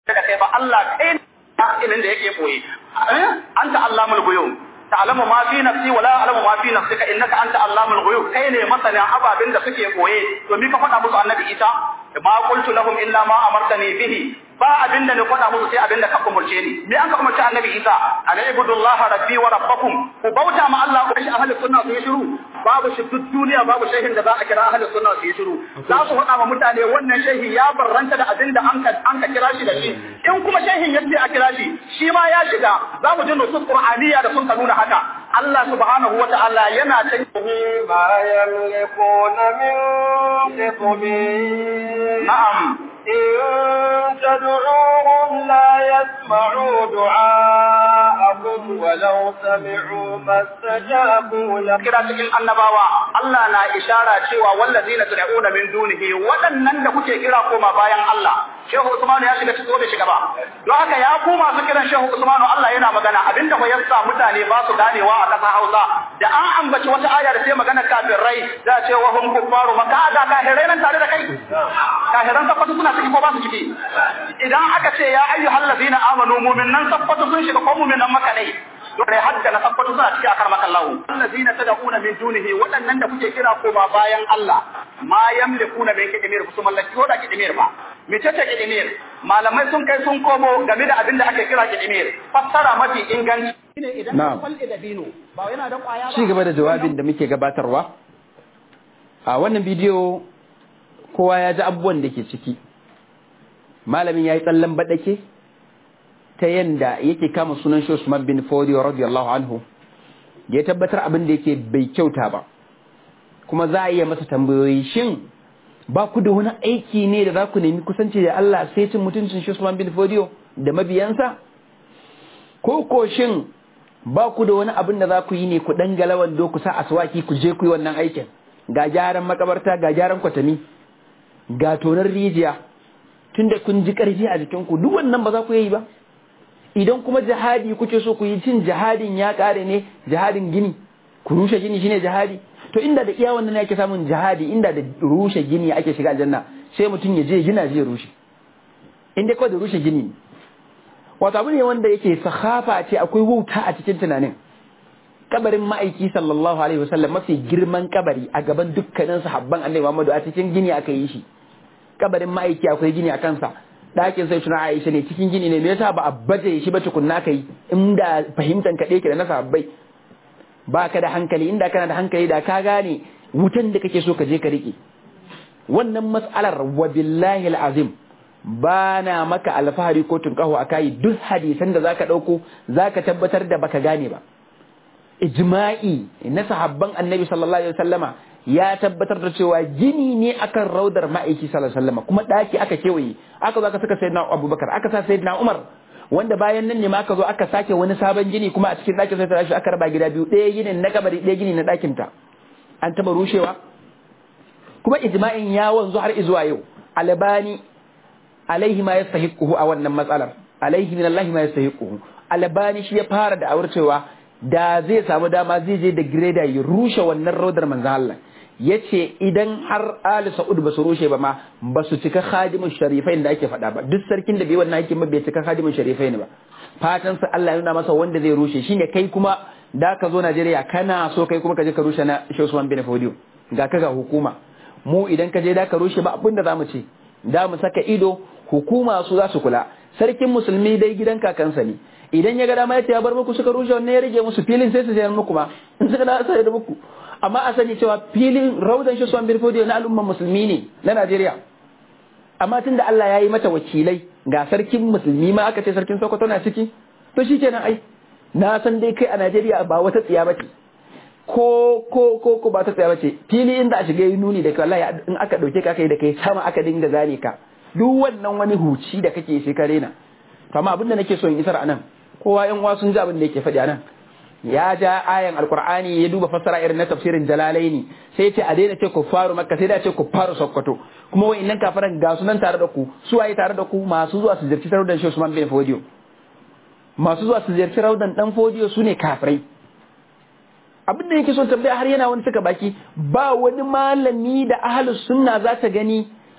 da kai ba Allah kai ne ilin da yake koyi anta allamul ghuyub ta'lamu ma fi nafsi wa la a'lamu ma fi nafsika innaka anta allamul ghuyub kai ne masanin ababin da suke koye to mi ka faɗa musu annabi Isa ma qultu lahum illa ma amartani bihi ba abin da ni faɗa musu sai abin da ka umurce ni me an ka umurce annabi Isa an ibudullaha rabbi wa rabbakum ku bauta ma Allah ku shi ahli sunna su yi shiru babu shi duk duniya babu shehin da za a kira ahli sunna su yi shiru za su faɗa ma mutane wannan shehi ya barranta da abin da an ka an ka kira shi da shi in kuma shehin yace a kira shi shi ma ya shiga za mu ji nusus qur'aniyya da sun ka nuna haka Allah subhanahu wa ta'ala yana can ما يملكون من قطمين na'am إن تدعوهم لا يسمعوا دعاءكم ولو سمعوا ما استجابوا لكم kira cikin annabawa Allah na ishara cewa wallazina tad'una min dunihi waɗannan da kuke kira koma bayan Allah Shehu Usman ya shiga cikin bai shiga ba don haka ya ku masu kiran Shehu Usman Allah yana magana abinda fa yasa mutane ba su ganewa a ƙasar Hausa da an ambaci wata aya da sai magana kafirai za a ce wa hum kuffaru maka da kafirai nan tare da kai kafiran tabbatu suna ciki ko ba su ciki idan aka ce ya ayyuhal ladina amanu mu'minan tabbatu sun shiga ko mu'minan maka ne dole hadda na tabbatu suna ciki akar maka Allah allazina tad'una min dunihi waɗannan da kuke kira ko ba bayan Allah ma yamlikuna min kidmir su mallaki ko da kidmir ba me ce kidmir malamai sun kai sun komo game da abin da ake kira kidmir fassara mafi inganci shine idan Na'am. ka falle da bino ba yana da kwaya ba ci gaba da jawabin da muke gabatarwa a wannan bidiyo kowa ya ji abubuwan da ke ciki malamin ya yi tsallan baɗake ta yanda yake kama sunan shi Usman bin Fodiyo radiyallahu anhu ya tabbatar abin da yake bai kyauta ba kuma za a iya masa tambayoyi shin ba ku da wani aiki ne da za ku nemi kusanci da Allah sai cin mutuncin shi Usman bin Fodiyo da mabiyansa ko ko shin ba ku da wani abin da za ku yi ne ku dan galawan do ku sa aswaki ku je ku yi wannan aikin ga gyaran makabarta ga gyaran kwatami ga tonar rijiya tunda kun ji karfi a jikinku duk wannan ba za ku yi ba idan kuma jihadi kuke so ku yi cin jihadin ya kare ne jihadin gini ku rushe gini shine jihadi to inda da iya wannan ne ake samun jihadi inda da rushe gini ake shiga aljanna sai mutum ya je gina je rushe inda kawai da rushe gini ne wato abu ne wanda yake sahafa ce akwai wauta a cikin tunanin kabarin ma'aiki sallallahu alaihi wasallam mafi girman kabari a gaban dukkanin sahabban annabi Muhammadu a cikin gini aka yi shi kabarin ma'aiki akwai gini a kansa ɗakin sai tuna Aisha ne cikin gini ne me yasa ba a baje shi ba tukunna kai inda fahimtan ka ɗaya da na sahabbai ba ka da hankali inda kana da hankali da ka gane wutan da kake so ka je ka rike wannan mas'alar wa billahi al'azim ba na maka alfahari ko tunkaho a kayi duk hadisan da zaka ɗauko zaka tabbatar da baka gane ba ijma'i na sahabban annabi sallallahu alaihi wasallama ya tabbatar da cewa gini ne akan raudar ma'aiki sallallahu alaihi wasallama kuma daki aka kewaye aka zo aka saka sayyidina abubakar aka sa sayyidina umar wanda bayan nan ne ma aka zo aka sake wani sabon gini kuma a cikin ɗakin sai ta rashi aka raba gida biyu ɗaya ginin na kabari ɗaya gini na ɗakin ta an taba rushewa kuma ijma'in ya wanzu har izuwa yau albani alaihi ma yastahiquhu a wannan matsalar alaihi min Allah ma yastahiquhu albani shi ya fara da awar cewa da zai samu dama zai je da greda ya rushe wannan rodar manzon Allah yace idan har Ali Saud ba su rushe ba ma ba su cika khadimun sharifain da ake faɗa ba duk sarkin da bai wannan aikin ba bai cika khadimun sharifain ba fatan sa Allah ya nuna masa wanda zai rushe shine kai kuma da ka zo Najeriya kana so kai kuma ka je ka rushe na Sheikh Usman bin Fodio ga ka ga hukuma mu idan ka je da ka rushe ba abin da zamu ce da mu saka ido hukuma su za su kula sarkin musulmi dai gidan kakansa ne idan ya ga dama ya bar muku suka rushe wannan ya rage musu filin sai su sayar muku ma in suka da sai da muku amma a sani cewa filin raudan shi suwan birfodiyo na al'umman musulmi ne na Najeriya amma tunda Allah ya yi mata wakilai ga sarkin musulmi ma aka ce sarkin Sokoto na ciki to shikenan ai na san dai kai a Najeriya ba wata tsiya bace ko ko ko ko ba ta tsaya bace fili inda a shiga yi nuni da kai wallahi in aka dauke ka kai da kai sama aka dinga zane ka duk wannan wani huci da kake sai ka rena to amma abin da nake so in isar anan kowa yan uwa sun ji abin da yake faɗi anan ya ja ayan alqur'ani ya duba fassara irin na tafsirin jalalaini sai ce a daina ce ku faru makka sai da ce ku faru sokoto kuma wayannan kafaran ga sunan tare da ku su waye tare da ku masu zuwa su ziyarci raudan shi Usman bin Fodiyo masu zuwa su ziyarci raudan dan Fodiyo sune kafirai abin da yake so tambaya har yana wani suka baki ba wani malami da ahlus sunna za ta gani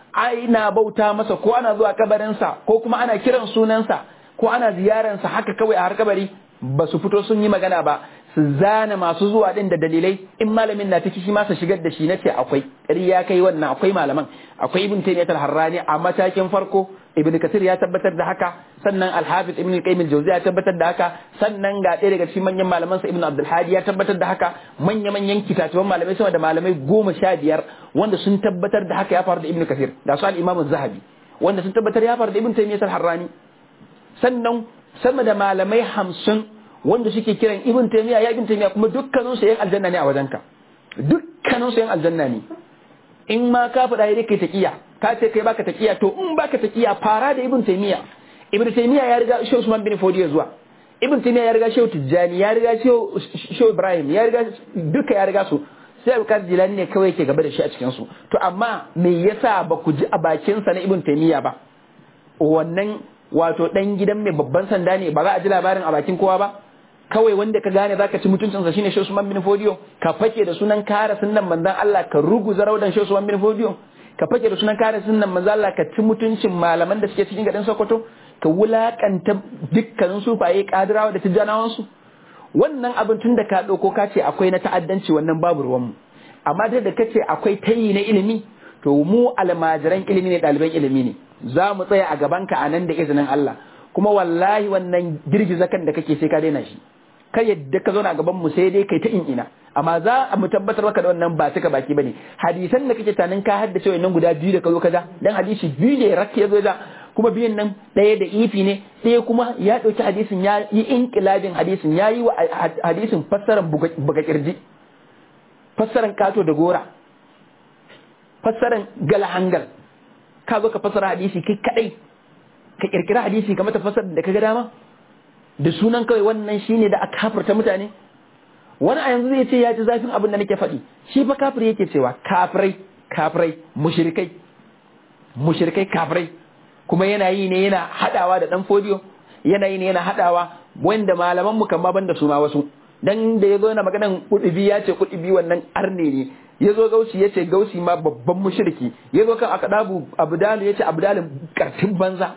ana bauta masa ko ana zuwa kabarinsa ko kuma ana kiran sunansa ko ana ziyaransa haka kawai a har kabari ba su fito sun yi magana ba su zana masu zuwa din da dalilai in malamin na ciki shi ma su shigar da shi na ce akwai ya kai wannan akwai malaman akwai ibn taymiyyah al-harrani a matakin farko ibn kasir ya tabbatar da haka sannan al-hafiz ibn qayyim al-jawzi ya tabbatar da haka sannan ga ɗaya daga cikin manyan malaman sa ibn abdul hadi ya tabbatar da haka manya manyan kitatuwan malamai sama da malamai goma sha biyar wanda sun tabbatar da haka ya faru da ibn kasir da su al-imam az-zahabi wanda sun tabbatar ya faru da ibn taymiyyah al-harrani sannan sama da malamai hamsin wanda suke kiran ibn taymiya ya ibn taymiya kuma dukkanin su yan aljanna ne a wajenka dukkanin su yan aljanna ne in ma ka faɗa ya kai taqiya ka ce kai baka taqiya to in baka taqiya fara da ibn taymiya ibn taymiya ya riga shehu usman bin fodiyo zuwa ibn taymiya ya riga shehu tijjani ya riga shehu ibrahim ya riga duka ya riga su sai abubakar jilani ne kawai ke gaba da shi a cikin su to amma me yasa ba ku ji a bakin sa na ibn taymiya ba wannan wato dan gidan mai babban sanda ne ba za a ji labarin a bakin kowa ba kawai wanda ka gane zaka ci mutuncinsa shine Shehu Usman bin Fodiyo ka fake da sunan kare sunnan manzon Allah ka ruguza raudan Shehu Usman bin Fodiyo ka fake da sunan kare sunnan manzon Allah ka ci mutuncin malaman da suke cikin gadin Sokoto ka wulakanta dukkanin sufaye kadirawa da tijjanawan su wannan abin tun da ka dauko ka ce akwai na ta'addanci wannan babu ruwan mu amma da da kace akwai tayi na ilimi to mu almajiran ilimi ne ɗaliban ilimi ne za mu tsaya a gabanka a nan da izinin Allah kuma wallahi wannan girgiza kan da kake sai ka daina shi ka yadda ka zauna a gaban mu sai dai kai ta in ina amma za mu tabbatar maka da wannan ba cika baki bane hadisan da kake tanin ka haddace wannan guda biyu da ka zo ka ja dan hadisi biyu ne rak ya zo ja kuma biyun nan ɗaya da ifi ne ɗaya kuma ya ɗauki hadisin ya yi inkilabin hadisin ya yi wa hadisin fassaran buga kirji fassaran kato da gora fassaran galahangal ka zo ka fassara hadisi kai kadai ka kirkira hadisi ka mata fassarar da ka ga dama da sunan kawai wannan shine da aka kafirta mutane wani a yanzu zai ce ya ji zafin abin da nake faɗi shi fa kafir yake cewa kafirai kafirai mushrikai mushrikai kafirai kuma yana yi ne yana hadawa da dan fodiyo yana yi ne yana hadawa wanda malaman mu kan ma banda su ma wasu dan da yazo yana maganan kudubi ya ce kudubi wannan arne ne yazo gausi ya ce gausi ma babban mushriki yazo kan akadabu abdalu ya ce abdalin kartin banza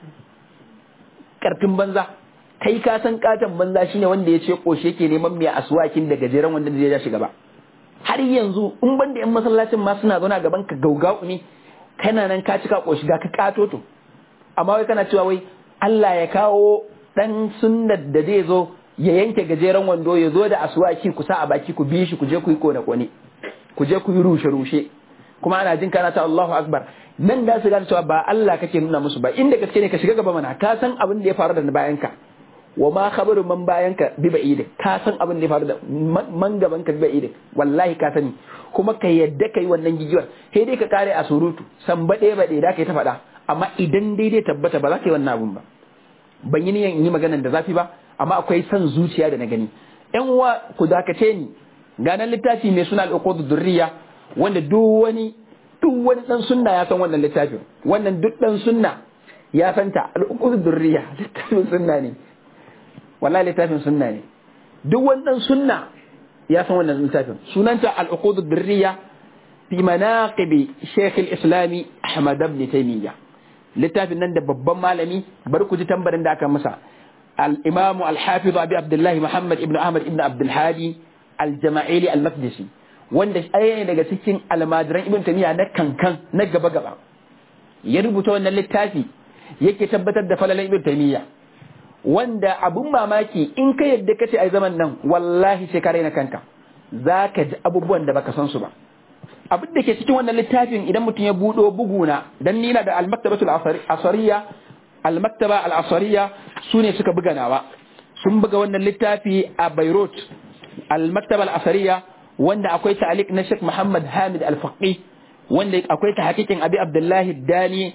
kartin banza kai ka san katon banza shine wanda ya ce koshe yake neman mai aswakin da gajeren wanda zai ja shi gaba har yanzu in banda yan masallacin ma suna zauna gaban ka gaugau ne kana nan ka cika koshi ga ka kato to amma wai kana cewa wai Allah ya kawo dan sunnar da zai zo ya yanke gajeren wando ya zo da aswaki ku sa a baki ku bi shi ku je ku yi kone kone ku je ku yi rushe rushe kuma ana jin kana ta Allahu akbar nan da su gane cewa ba Allah kake nuna musu ba inda gaske ne ka shiga gaba mana ka san abin da ya faru da bayan ka wa ma khabaru man bayan ka bi ba'id ka san abin da ya faru da man gaban ka bi ba'id wallahi ka sani kuma ka yadda kai wannan gigiyar sai dai ka kare a surutu san bade bade da kai ta faɗa amma idan daidai tabbata ba za ka yi wannan abun ba ban yi niyan yi maganan da zafi ba amma akwai son zuciya da na gani yan uwa ku dakace ni ganan littafi mai suna al-uqud durriya wanda duk wani duk wani dan sunna ya san wannan littafin wannan duk dan sunna ya santa al-uqud durriya littafin sunna ne wallahi littafin sunna ne duk wani dan sunna ya san wannan littafin sunanta al-uqud durriya fi manaqib shaykh al-islam ahmad ibn taymiyyah littafin nan da babban malami bar ku ji tambarin da aka masa al-imam al-hafiz abi abdullah muhammad ibn ahmad ibn abdul hadi al-jama'ili al-maqdisi wanda ɗaya ne daga cikin almajiran ibn tamiya na kankan na gaba gaba ya rubuta wannan littafi yake tabbatar da falalan ibn tamiya wanda abun mamaki in ka yadda kace ai zaman nan wallahi sai ka raina kanka zaka ji abubuwan da baka san su ba abin da ke cikin wannan littafin idan mutum ya buɗo buguna dan ni na da al-maktabatul asariya al-maktaba al-asariya su ne suka buga nawa sun buga wannan littafi a Beirut al-maktaba al-asariya wanda akwai ta'liq na Sheikh Muhammad Hamid Al-Faqi wanda akwai ta hakikin Abi Abdullahi Dani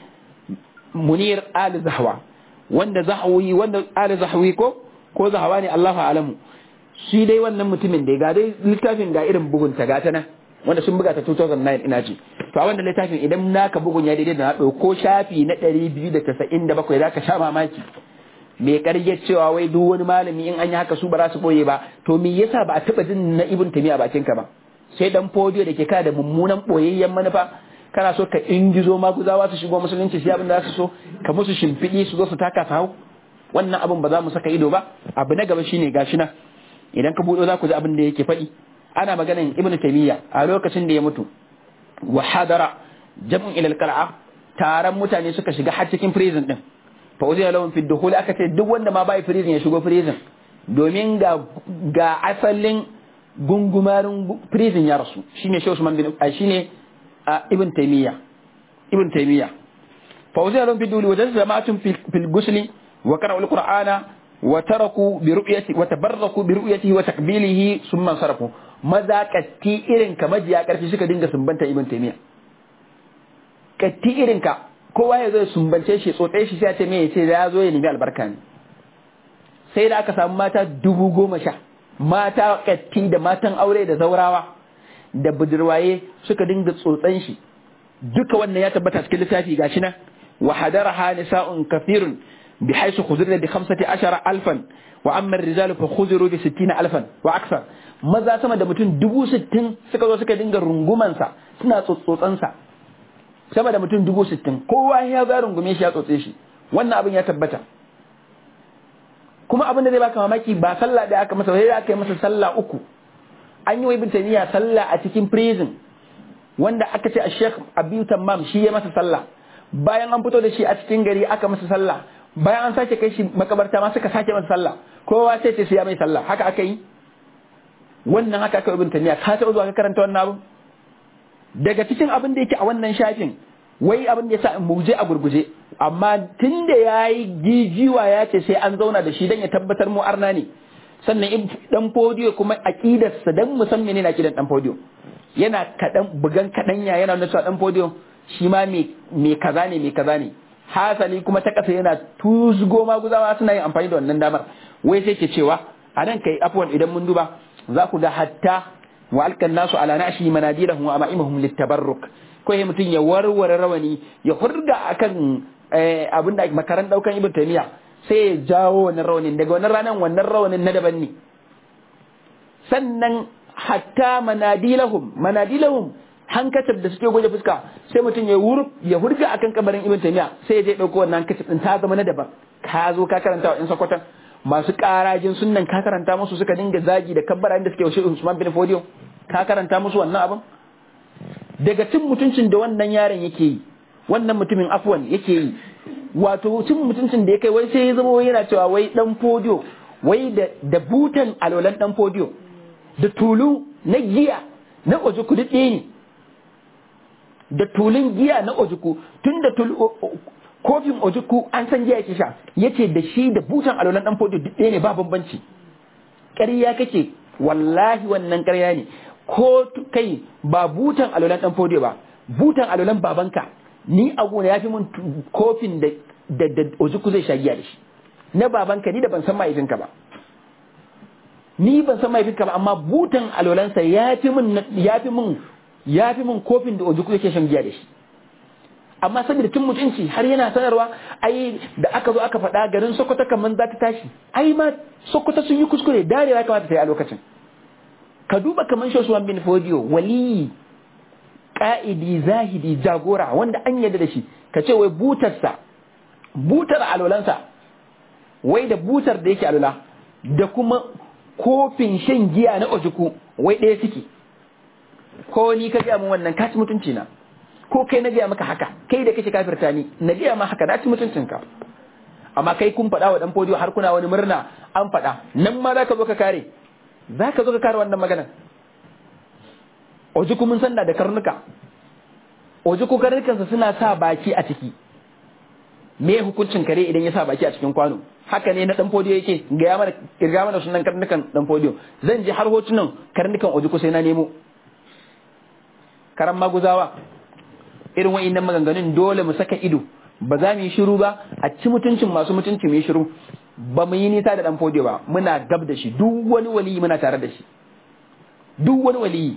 Munir Ali Zahwa wanda Zahwi wanda Ali Zahwi ko ko Zahwa ne Allahu alamu shi dai wannan mutumin da ga dai littafin ga irin bugun ta gata nan wanda sun buga ta 2009 ina ji to a wannan littafin idan naka bugun ya daidai da na ɗauko shafi na 297 zaka sha mamaki mai karyar cewa wai duk wani malami in an yi haka su ba za su boye ba to me yasa ba a taba jin na ibn tamiya bakin ka ba sai dan fodiyo da ke kada mummunan boyayyen manufa kana so ka ingizo maguzawa su shigo musulunci sai abin da za su so ka musu shimfiɗi su zo su taka su hau wannan abin ba za mu saka ido ba abu na gaba shine gashi nan idan ka buɗo za ku ji abin da yake faɗi ana maganin ibnu taymiya a lokacin da ya mutu wa hadara jam'un ila alqal'a taron mutane suka shiga har cikin prison din fa uzina lahum fi dukhul aka ce duk wanda ma bai prison ya shigo prison domin ga ga asalin gungumarin prison ya rasu shine Sheikh Usman bin shine ibn taymiya ibn taymiya fa uzina lahum fi dukhul wa jama'atun fil ghusli wa qara'u alqur'ana wa taraku bi ru'yati wa tabarraku bi ru'yatihi wa takbilihi thumma sarafu maza katti irin ka majiya karfi suka dinga sumbanta ibn taymiya katti irin ka kowa ya zo ya sumbance shi tsotse shi sai ya ce me ya ce ya zo ya nemi albarka ne sai da aka samu mata dubu goma sha mata katti da matan aure da zaurawa da budurwaye suka dinga tsotsan shi duka wannan ya tabbata cikin littafi gashi nan wa hadaraha nisa'un kafirun bi haisu khuzirna bi 15 alfan wa amma ar-rijal fa khuziru bi 60 alfan wa aksar maza sama da mutum dubu sittin suka zo suka dinga rungumansa suna tsotsotsansa sama da mutum dubu sittin kowa ya ga rungume shi ya tsotse shi wannan abin ya tabbata kuma abin da zai baka mamaki ba sallah da aka masa sai aka yi masa sallah uku an yi wa ibn taymiya sallah a cikin prison wanda aka ce a sheikh abiyu tammam shi ya masa sallah bayan an fito da shi a cikin gari aka masa sallah bayan an sake kai shi makabarta ma suka sake masa sallah kowa sai ce sai ya mai sallah haka aka yi wannan haka aka ibn taymiya ka taɓa zuwa ka karanta wannan abu daga cikin abin da yake a wannan shafin wai abin da yasa mu je a gurguje amma tun da yayi gijiwa ya ce sai an zauna da shi dan ya tabbatar mu arna ne sannan dan fodiyo kuma aqidarsa dan musamman ne na kidan dan fodiyo yana kadan bugan kadanya yana nuna cewa dan fodiyo shi ma me kaza ne me kaza ne hasali kuma ta kasa yana tuzgo maguzawa suna yin amfani da wannan damar wai sai ke cewa a nan kai afwan idan mun duba za ku ga hatta wa alkan nasu ala nashi manadilahum wa ama'imahum litabarruk ko ya mutum ya warware rawani ya hurga akan abin da makaran daukan ibn taymiya sai ya jawo wannan rawanin daga wannan ranan wannan rawanin na daban ne sannan hatta manadilahum manadilahum hankacin da suke goje fuska sai mutum ya wur ya hurga akan kabarin ibn taymiya sai ya je dauko wannan hankacin din ta zama na daban ka zo ka karanta wa in sakwatan masu karajin sunnan ka karanta musu suka dinga zagi da kabbara inda suke washe Usman bin Fodio ka karanta musu wannan abin daga cin mutuncin da wannan yaron yake yi wannan mutumin afwan yake yi wato cin mutuncin da ya kai wai sai ya zama yana cewa wai dan Fodio wai da da butan alolan dan Fodio da tulu na giya na ojuku duk ɗaya ne da tulun giya na ojuku tun da kofin ojuku an san giya yake sha yace da shi da butan alolan dan fodiyo duk ɗaya ne ba bambanci ƙarya kake wallahi wannan ƙarya ne ko kai ba butan alolan dan fodiyo ba butan alolan babanka ni a gona yafi mun kofin da da da ojuku zai sha giya da shi na babanka ni da ban san mahaifinka ba ni ban san mahaifinka ba amma butan alolansa yafi mun yafi mun yafi mun kofin da ojuku yake shan giya da shi amma saboda tun mutunci har yana sanarwa ai da aka zo aka faɗa garin Sokoto kaman za ta tashi ai ma Sokoto sun yi kuskure darewa ya kamata ta yi a lokacin ka duba kaman Shosuwan bin Fodio wali ka'idi zahidi jagora wanda an yarda da shi ka ce wai butarsa butar alolansa wai da butar da yake alola da kuma kofin shan giya na ojuku wai ɗaya suke ko ni ka gaya min wannan ka ci mutunci na ko kai na gaya maka haka kai da kake kafirta ni na gaya ma haka na ci mutuncinka amma kai kun faɗa wa dan fodiyo har kuna wani murna an faɗa nan ma zaka zo ka kare zaka zo ka kare wannan maganar ojuku mun sanda da karnuka ojuku karnukansa suna sa baki a ciki me hukuncin kare idan ya sa baki a cikin kwano haka ne na dan fodiyo yake gaya mana kirga mana sunan karnukan dan fodiyo zan je har hotunan karnukan ojuku sai na nemo karan maguzawa irin wa'innan maganganun dole mu saka ido ba za mu yi shiru ba a ci mutuncin masu mutunci mu yi shiru ba mu yi nisa da dan fodiyo ba muna gab da shi duk wani waliyi muna tare da shi duk wani waliyi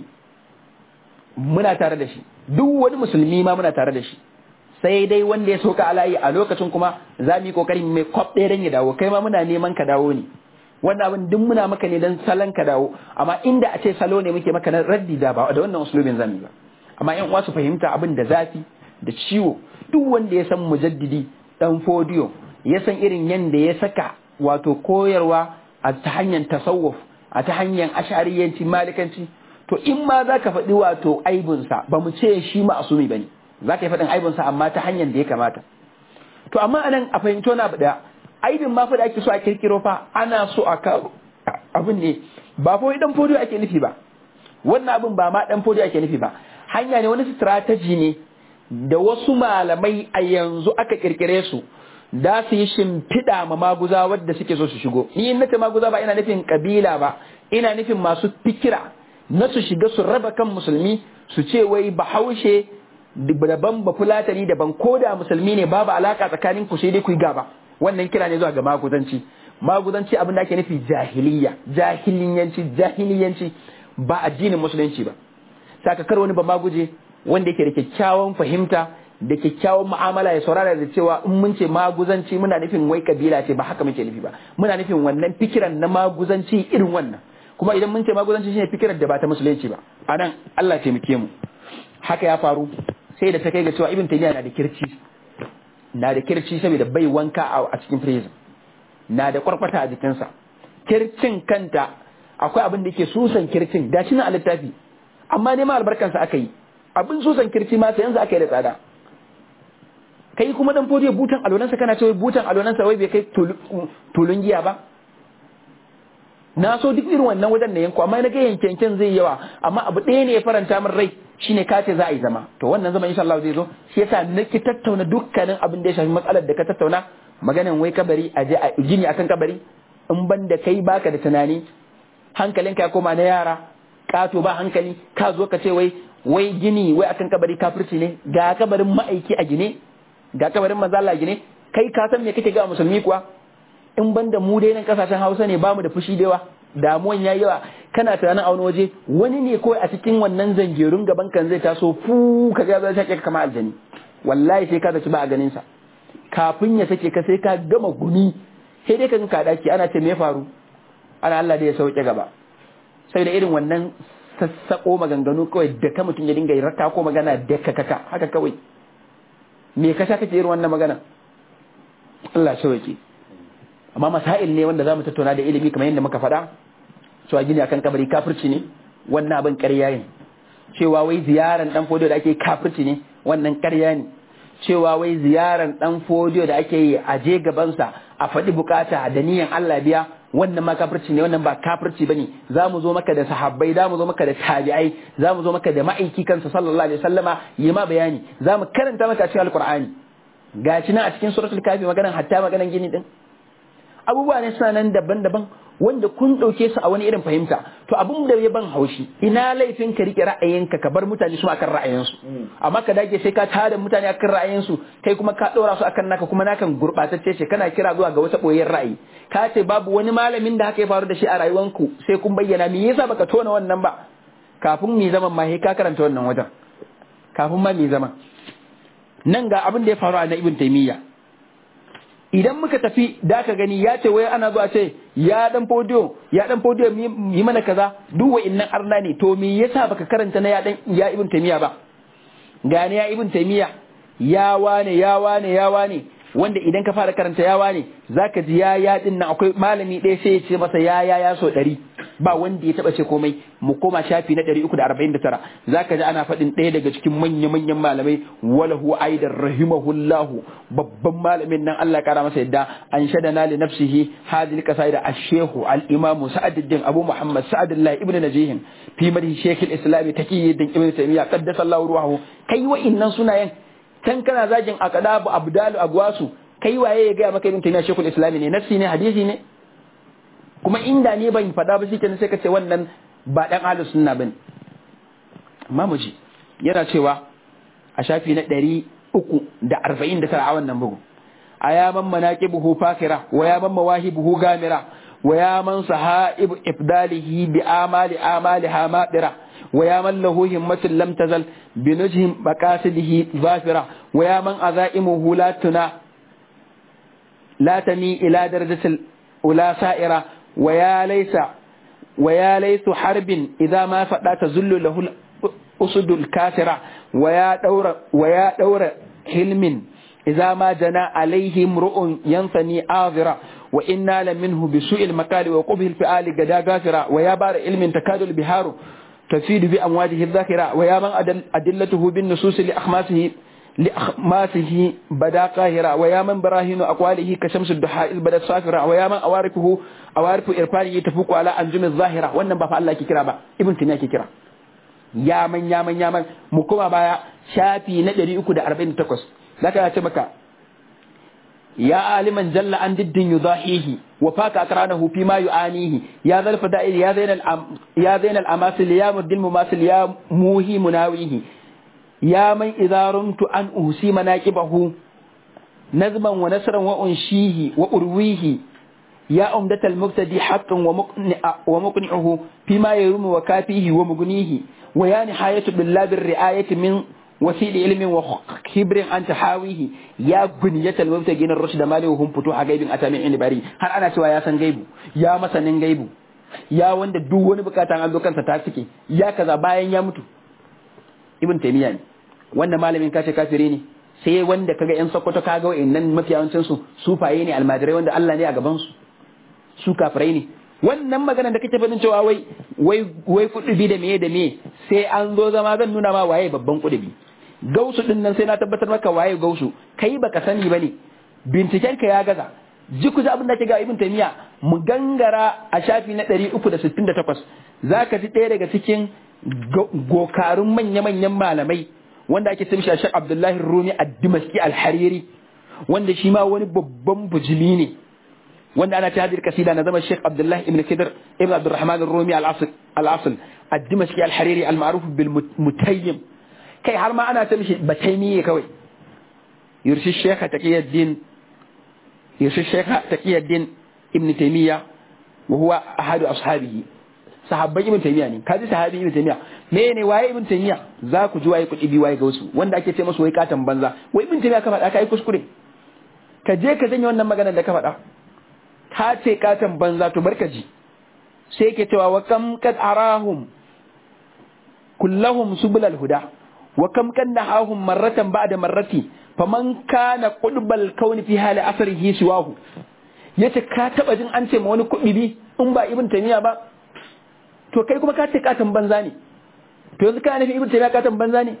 muna tare da shi duk wani musulmi ma muna tare da shi sai dai wanda ya soka alayi a lokacin kuma za mu yi kokari mai kwab ɗaya dan ya dawo kai ma muna neman ka dawo ne wannan abin duk muna maka ne dan salon ka dawo amma inda a ce salo ne muke maka na raddi da ba da wannan usulubin zamu ba amma yan uwa su fahimta abin da zafi da ciwo duk wanda ya san mujaddidi dan fodiyo ya san irin yanda ya saka wato koyarwa a ta hanyar tasawuf a ta hanyar ashariyanci malikanci to in ma za ka faɗi wato aibinsa ba mu ce shi ma'asumi ba ne za ka yi faɗin aibinsa amma ta hanyar da ya kamata to amma anan a fahimto na da aibin ma fa da ake so a kirkiro fa ana so a kawo abin ne ba fa dan fodiyo ake nufi ba wannan abin ba ma dan fodiyo ake nufi ba hanya ne wani strategy ne da wasu malamai a yanzu aka kirkire su da su yi shimfiɗa ma maguza wadda suke so su shigo ni in nace maguza ba ina nufin kabila ba ina nufin masu fikira na su shiga su raba kan musulmi su ce wai bahaushe daban ba fulatani daban ko da musulmi ne babu alaka tsakanin ku sai dai ku yi gaba wannan kira ne zuwa ga maguzanci maguzanci abin da ake nufi jahiliya jahiliyanci jahiliyanci ba addinin musulunci ba sakakar wani ba maguje wanda yake da kyakkyawan fahimta da kyakkyawan mu'amala ya saurara da cewa in mun ce maguzanci muna nufin wai kabila ce ba haka muke nufi ba muna nufin wannan fikiran na maguzanci irin wannan kuma idan mun ce maguzanci shine fikirar da ba ta musulunci ba anan Allah taimake mu haka ya faru sai da ta kai ga cewa ibn taymiya na da kirci na da kirci saboda bai wanka a cikin prison na da kwarkwata a jikinsa kircin kanta akwai abin da yake susan kircin gashi na a littafi amma neman albarkansa aka yi abin susan kirci ma sai yanzu aka yi da tsada kai kuma dan fodiyo butan alonansa kana cewa butan alonansa wai bai kai tulun giya ba na so duk irin wannan wajen na yanko amma na ga yankenken zai yawa amma abu ɗaya ne ya faranta min rai shine ka ce za a yi zama to wannan zama insha Allah zai zo shi yasa nake tattauna dukkanin abin da ya shafi matsalar da ka tattauna maganan wai kabari a je a gini akan kabari in ban da kai baka da tunani hankalinka ya koma na yara kato ba hankali ka zo ka ce wai wai gini wai akan kabari kafirci ne ga kabarin ma'aiki a gine ga kabarin manzo Allah gine kai ka san me kake ga musulmi kuwa in ban da mu dai nan kasashen Hausa ne bamu da fushi da yawa damuwan yayi yawa kana tunanin a wani waje wani ne kawai a cikin wannan zangerun gaban kan zai taso fu ka ga zai shake kama aljani wallahi sai ka zaci ba a ganin sa kafin ya sake ka sai ka gama guni sai dai ka ka daki ana ce me faru ana Allah da ya sauke gaba sai da irin wannan sassako maganganu kawai da ka mutum ya dinga yi rata ko magana da ka kaka haka kawai me ka sha kake irin wannan magana Allah sauke amma masail ne wanda zamu tattauna da ilimi kamar yadda muka faɗa cewa gini akan kabari kafirci ne wannan abin ƙarya ne cewa wai ziyaran dan fodiyo da ake kafirci ne wannan ƙarya ne cewa wai ziyaran dan fodiyo da ake yi a je gabansa a faɗi bukata da niyan Allah biya wannan ma kafirci ne wannan ba kafirci bane za mu zo maka da sahabbai za mu zo maka da tabi'ai za mu zo maka da ma'aiki kansa sallallahu alaihi wasallama yi ma bayani za mu karanta maka a cikin alqur'ani gashi nan a cikin suratul kafi maganan hatta maganan gini din abubuwa ne suna nan daban-daban wanda kun ɗauke su a wani irin fahimta to abin da ya ban haushi ina laifin ka rike ra'ayinka ka bar mutane su akan ra'ayinsu amma ka dage sai ka tada mutane akan ra'ayinsu kai kuma ka ɗora su akan naka kuma nakan gurɓatacce ce kana kira zuwa ga wata ɓoyen ra'ayi ka ce babu wani malamin da haka ya faru da shi a rayuwanku sai kun bayyana me yasa baka tona wannan ba kafin mi zaman ma ka karanta wannan wajen kafin ma mi zaman nan ga abin da ya faru a na ibn taymiya idan muka tafi da ka gani ya ce wai ana zuwa ce ya dan fodiyo ya dan fodiyo yi mana kaza duk wa'innan arna ne to me yasa baka karanta na ya dan ya ibn taymiya ba gane ya ibn taymiya ya wane ya wane ya wane wanda idan ka fara karanta ya wane zaka ji ya ya din nan akwai malami ɗaya sai ya ce masa ya ya ya so ɗari ba wanda ya taba ce komai mu koma shafi na 349 zaka ji ana faɗin ɗaya daga cikin manya manyan malamai walahu aidan rahimahullahu babban malamin nan Allah kara masa yadda an shadana li nafsihi hadil qasaida ash-shaykh al-imam sa'aduddin abu muhammad sa'adullah ibn najih fi madhi shaykh al-islam taqiyuddin ibn taymiyyah qaddasa Allah ruhahu kai wa innan sunayen kan kana zagin aqdabu abdalu agwasu kai waye ya ga maka ibn taymiyyah shaykh al-islam ne nafsi ne hadisi ne kuma inda ne ban faɗa ba shi sai ka ce wannan ba ɗan ahlus sunna bane amma mu ji yana cewa a shafi na ɗari uku da arba'in da tara a wannan bugu a ya man manaqibuhu fakira wa ya man mawahibuhu gamira wa ya man sahaibu ifdalihi bi amali amali hamadira wa ya man lahu himmatun lam tazal bi nujhim maqasidihi zafira wa ya man azaimuhu la tuna la tani ila darajatil ula sa'ira ويا ليس ويا ليس حرب إذا ما فدا تزل له usudul kasira wa ya daura wa ya daura hilmin idza ma jana alaihim ru'un yansani azira wa inna la minhu bi su'il makali wa qubhil fi'ali gada gafira wa ya bar ilmin takadul biharu تفيد بأمواجه الذاكرة ويا من أدل أدلته بالنصوص لأخماسه لأخماسه بدا قاهرة ويا من براهين أقواله كشمس الدحاء إذ بدت صافرة ويا من أوارفه أوارف إرفانه تفوق على أنجم الظاهرة وأن بفع الله كرا با ابن تيمية كرا يا من يا من يا من مكما بايا شافي ندري أكو دا أربعين تقص لك يا تبكى يا عالما جل عن ضد يضاحيه وفاك أقرانه فيما يعانيه يا ذا الفدائل يا زين الأم يا زين الأماثل يا مد المماثل يا موهي مناويه يا من إذا رمت أن أهسي مناكبه نظما ونسرا وأنشيه وأرويه يا أمدة المبتدي حقا ومقنع ومقنعه فيما يروم وكافيه ومغنيه ويا نهاية بالله الرعاية من وسيل علم وخبر أن تحاويه يا بنية المبتغين الرشد مالي وهم فتوح غيب أتامي عند باري هل أنا سوى يا سن غيب يا مسنن غيب يا wanda duk wani bukatan an zo kansa ta cike ya kaza bayan ya mutu ibn taymiya ne wanda malamin kace kafire ne sai wanda kaga yan sokoto kaga wayannan mafiyawancin su sufaye ne almajirai wanda Allah ne a gaban su su kafirai ne wannan magana da kake fadin cewa wai wai wai kudubi da meye da meye sai an zo zama zan nuna ma waye babban kudubi gausu din nan sai na tabbatar maka waye gausu kai baka sani bane binciken ka ya gaza ji ku ji abin da ke ga ibn taymiya mu gangara a shafi na 368 zaka ji ɗaya daga cikin gokarun manya-manyan malamai wanda ake tumshi Sheikh Abdullahi Rumi ad-Dimashqi al-Hariri wanda shi ma wani babban bujimi ne wanda ana ta hadir kasida na zama Sheikh Abdullahi ibn Khidr ibn Abdurrahman ar-Rumi al-Asl al-Asl ad-Dimashqi al-Hariri al-ma'ruf bil mutayyim kai har ma ana ta mishi bataimi kawai yurshi Sheikh Taqiyuddin yurshi Sheikh Taqiyuddin ibn Taymiyyah wa huwa ahadu ashabihi sahabban ibn Taymiyyah ne kaji sahabi ibn Taymiyyah me ne waye ibn Taymiyyah za ku ji waye kudi bi waye gausu wanda ake ce masa wai katan banza wai ibn Taymiyyah ka faɗa kai kuskure ka je ka janye wannan maganar da ka faɗa ka ce katan banza to barka ji sai ke cewa wa kam kad arahum kullahum subulal huda wa kam kan nahahum marratan ba'da marrati faman kana qudbal kauni fi hali asrihi siwahu yace ka taba jin an ce ma wani kuɗi bi in ba ibn taymiya ba to kai kuma ka ce katan banza ne to yanzu ka nufi ibn taymiya katan banza ne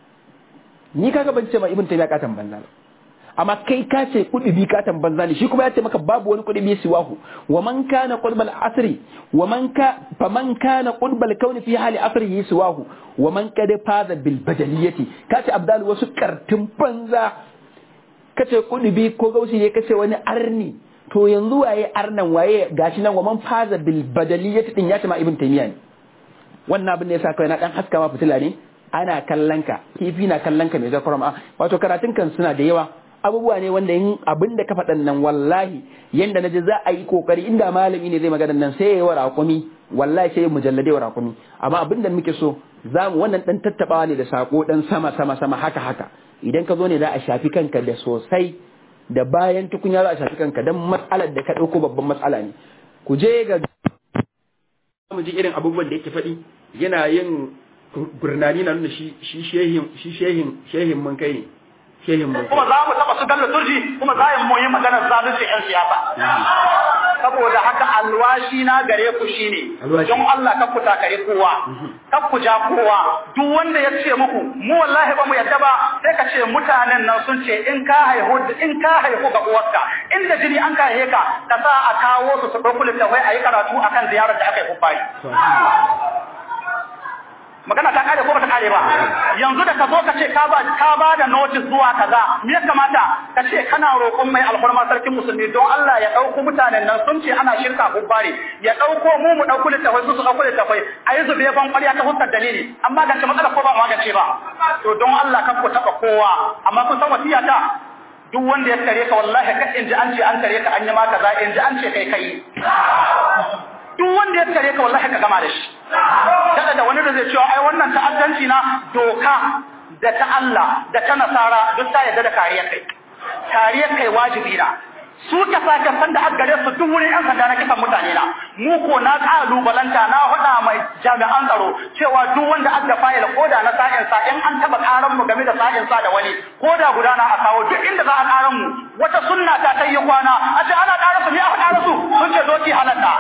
ni kaga ban ce ma ibn taymiya katan banza ba amma kai ka ce kudubi katan banza ne shi kuma ya ce maka babu wani kudubi siwahu wa man kana qudbal asri wa man ka fa man kana qudbal kauni fi hali asrihi siwahu wa man kad faza bil badaliyati ka ce abdal wasu kartin banza ka ce kudubi ko gausi ne ka ce wani arni to yanzu waye arnan waye gashi nan wa man faza bil badaliyati din ya ce ma ibn taymiya ne wannan abin da yasa kai na dan haska ma fitila ne ana kallon ka kifi na kallon ka mai zakar ma wato karatun kan suna da yawa abubuwa ne wanda yin abin da ka faɗan nan wallahi yanda na ji za a yi kokari inda malami ne zai magana nan sai ya yi wa raƙumi wallahi sai mujallade wa raƙumi amma abin da muke so za mu wannan ɗan tattaɓawa ne da saƙo ɗan sama sama sama haka haka idan ka zo ne za a shafi kanka da sosai da bayan tukunya za a shafi kanka don matsalar da ka ɗauko babban matsala ne ku je ga mu ji irin abubuwan da yake faɗi yana yin gurnani na nuna shi shehin shi shehin shehin mun kai ne shehin mun kuma za mu taba su dalla turji kuma za mu yi maganar zalunci yan siyasa saboda haka alwashi na gare ku shine don Allah ka kuta kare kowa ka ku ja kowa duk wanda ya ce muku mu wallahi ba mu yadda ba sai ka ce mutanen nan sun ce in ka haihu in ka haihu ga uwarka inda jini an ka haihe ka ka sa a kawo su su ɗauki littafai a yi karatu akan ziyarar da aka yi kubbayi magana ta kare ko ba ta kare ba yanzu da ka zo ka ce ka ba ka ba da notice zuwa kaza me ya kamata ka ce kana roƙon mai alfarma sarkin musulmi don Allah ya dauko mutanen nan sun ce ana shirka hubbari ya dauko mu mu dauko littafai su su dauko littafai ayi zube ban ƙwarya ta huskar dalili amma ga matsala ko ba magance ba to don Allah kan ku taba kowa amma kun san wasiya ta duk wanda ya kare ka wallahi ka in ji an ce an kare ka an yi ma kaza in ji an ce kai kai duk wanda ya kare ka wallahi ka gama da shi kada da wani da zai cewa ai wannan ta'addanci na doka da ta Allah da ta nasara duk ta yarda da kariyar kai kariyar kai wajibi na su ka saka san da aka gare su duk wurin yan sanda na kisan mutane na mu ko na kalubalanta na faɗa mai jami'an tsaro cewa duk wanda adda fayil ko da na sa'in sa in an taba karan mu game da sa'in sa da wani ko da gudana a kawo duk inda za a karan mu wata sunna ta ta yi kwana a ce ana ƙara su ne aka ƙara su sun ce doki halatta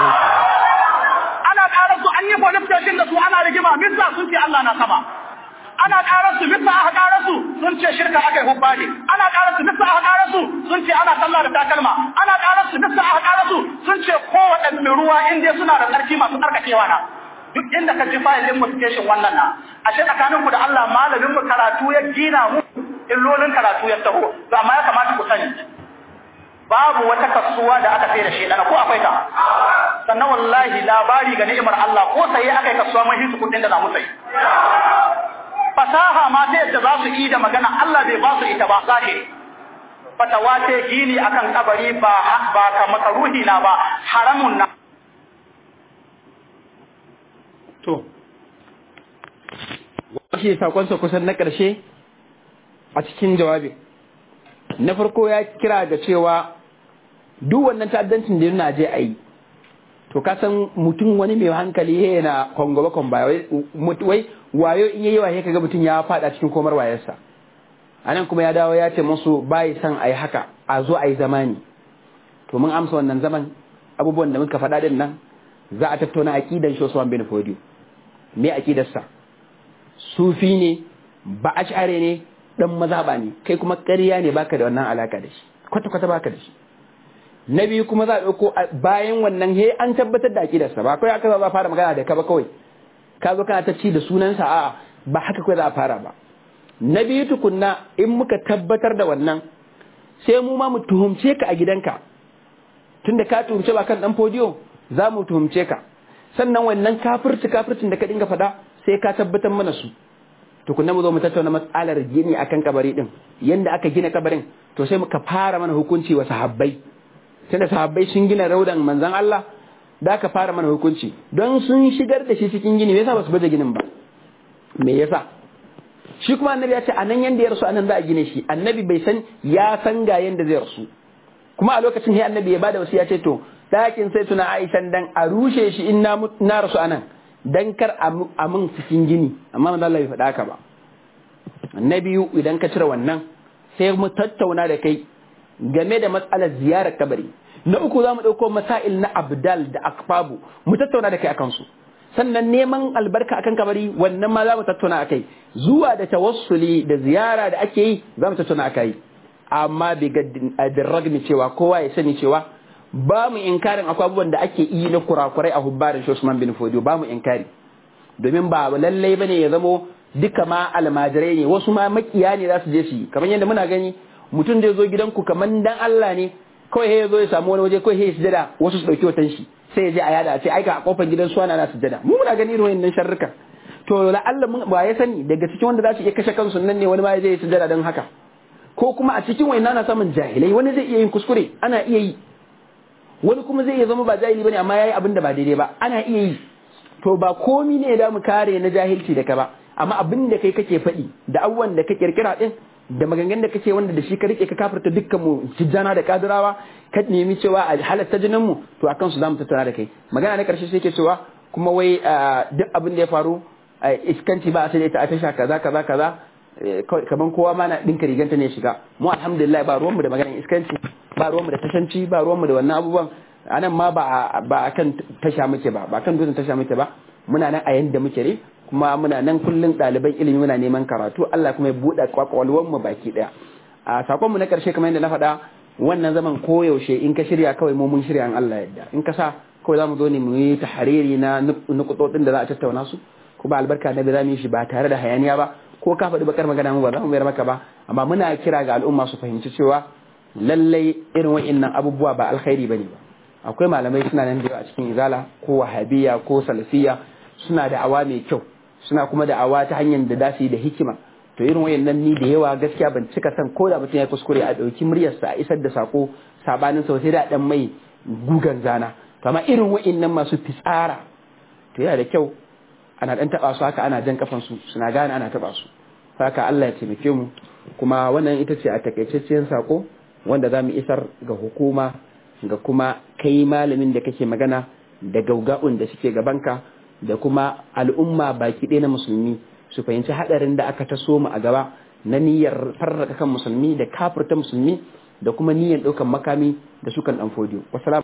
ana ƙara su an yi police station da su ana rigima misa sun ce Allah na sama ana ƙarar su misa aka ƙarar su sun ce shirka aka yi hubba ne ana ƙarar su misa aka ƙarar su sun ce ana sallah da takalma ana ƙarar su misa aka ƙarar su sun ce kowaɗanne ruwa in dai suna da tsarki masu tsarkakewa na duk inda ka ji fayilin mu station wannan na ashe tsakanin ku da Allah malamin mu karatu ya gina mu illolin karatu ya taho to amma ya kamata ku sani babu wata kasuwa da aka sai da shi ko akwai ta sannan wallahi labari ga ni'imar Allah ko sai aka yi kasuwa mun hisu kudin da za mu sayi fasaha ma ta yadda za su yi da magana Allah bai ba su ita ba zahiri fatawa ta gini akan kabari ba ba ka makaruhi na ba haramun na to shi sakonsa kusan na ƙarshe a cikin jawabi na farko ya kira ga cewa duk wannan ta'addancin da yana je a yi to ka san mutum wani mai hankali yana kongoba konba wai wayo in yayi waye kaga mutum ya fada cikin komar wayarsa anan kuma ya dawo ya ce musu bai san ayi haka a zo ayi zamani to mun amsa wannan zaman abubuwan da muka faɗa din nan za a tattauna aqidan shi Usman bin Fodio me aqidarsa sufi ne ba ash'ari ne dan mazhaba ne kai kuma ƙarya ne baka da wannan alaka da shi kwata kwata baka da shi na biyu kuma za a ɗauko bayan wannan he an tabbatar da aƙidarsa ba kawai aka za a fara magana da ka ba kawai ka zo kana ta ci da sunansa a ba haka kawai za a fara ba na biyu tukunna in muka tabbatar da wannan sai mu ma mu tuhumce ka a gidanka tunda ka tuhumce ba kan dan fodiyo za mu tuhumce ka sannan wannan kafirci kafircin da ka dinga faɗa sai ka tabbatar mana su tukunna mu zo mu tattauna matsalar gini akan kabari din yanda aka gina kabarin to sai muka fara mana hukunci wa sahabbai tunda sahabbai sun gina raudan manzon Allah da aka fara mana hukunci don sun shigar da shi cikin gini me yasa ba su baje ginin ba me yasa shi kuma annabi ya ce anan yanda ya rasu anan za a gine shi annabi bai san ya san ga yanda zai rasu kuma a lokacin sai annabi ya bada wasu ya ce to dakin sai tuna Aisha dan a rushe shi in na na rasu anan dan kar a mun cikin gini amma manzo Allah bai faɗa haka ba annabi idan ka cire wannan sai mu tattauna da kai game da matsalar ziyarar kabari na uku za mu ɗauko masail na abdal da akfabu mu tattauna da kai akan su sannan neman albarka akan kabari wannan ma za mu tattauna akai zuwa da tawassuli da ziyara da ake yi za mu tattauna akai amma bi ragmi cewa kowa ya sani cewa ba mu inkarin akwai abubuwan da ake yi na kurakurai a hubbarin shi Usman bin Fodio ba mu inkari domin ba lallai bane ya zamo duka ma almajirai ne wasu ma makiya ne za su je su yi kamar yadda muna gani mutum zai zo gidanku kamar dan Allah ne kawai ya zo ya samu wani waje kawai ya sujada wasu su dauki watan shi sai ya je a yada a ce aika a kofar gidan su ana sujada mu muna gani irin wannan sharruka to la Allah mun ba ya sani daga cikin wanda za su iya kashe kansu nan ne wani ma zai yi sujada don haka ko kuma a cikin wani na samun jahilai wani zai iya yin kuskure ana iya yi wani kuma zai iya zama ba jahili bane amma yayi abin da ba daidai ba ana iya yi to ba komi ne da mu kare na jahilci da ka ba amma abin da kai kake faɗi da abubuwan da ka kirkira din da maganganun da kake wanda da shi ka rike ka kafirta dukkan mu tijjana da kadirawa ka nemi cewa a halatta jinin mu to akan su zamu tattauna da kai magana na karshe sai ke cewa kuma wai duk abin da ya faru iskanci ba a sai ta a tasha kaza kaza kaza kaman kowa ma na dinka riganta ne shiga mu alhamdulillah ba ruwanmu da maganar iskanci ba ruwanmu da tashanci ba ruwanmu da wannan abubuwan anan ma ba ba kan tasha muke ba ba kan dutsen tasha muke ba muna nan a yanda muke ne kuma muna nan kullun ɗaliban ilimi muna neman karatu Allah kuma ya buɗe kwakwalwar mu baki ɗaya a sakon mu na karshe kamar yadda na faɗa wannan zaman koyaushe in ka shirya kawai mu mun shirya an Allah yadda in ka sa kawai za mu zo ne mu yi tahariri na nukutotsin da za a tattauna su kuma albarka na za mu yi shi ba tare da hayaniya ba ko ka faɗi bakar magana mu ba za mu mayar maka ba amma muna kira ga al'umma su fahimci cewa lallai irin wa'innan abubuwa ba alkhairi bane ba akwai malamai suna nan da yawa a cikin izala ko wahabiya ko salafiya suna da awa mai kyau suna kuma da awa ta hanyar da dasu yi da hikima to irin wayannan ni da yawa gaskiya ban cika san ko da mutum ya kuskure a ɗauki muryarsa a isar da sako sabanin sau sai da dan mai gugan zana to amma irin wayannan masu fitsara to yana da kyau ana dan taba su haka ana jan kafan su suna gane ana taba su haka Allah ya taimake mu kuma wannan ita ce a takaitaccen sako wanda za mu isar ga hukuma ga kuma kai malamin da kake magana da gauga'un da suke gabanka da kuma al'umma baki ɗaya na musulmi su fahimci haɗarin da aka taso mu a gaba na niyyar farraka kan musulmi da kafirta musulmi da kuma niyyar ɗaukan makami da sukan ɗan fodiyo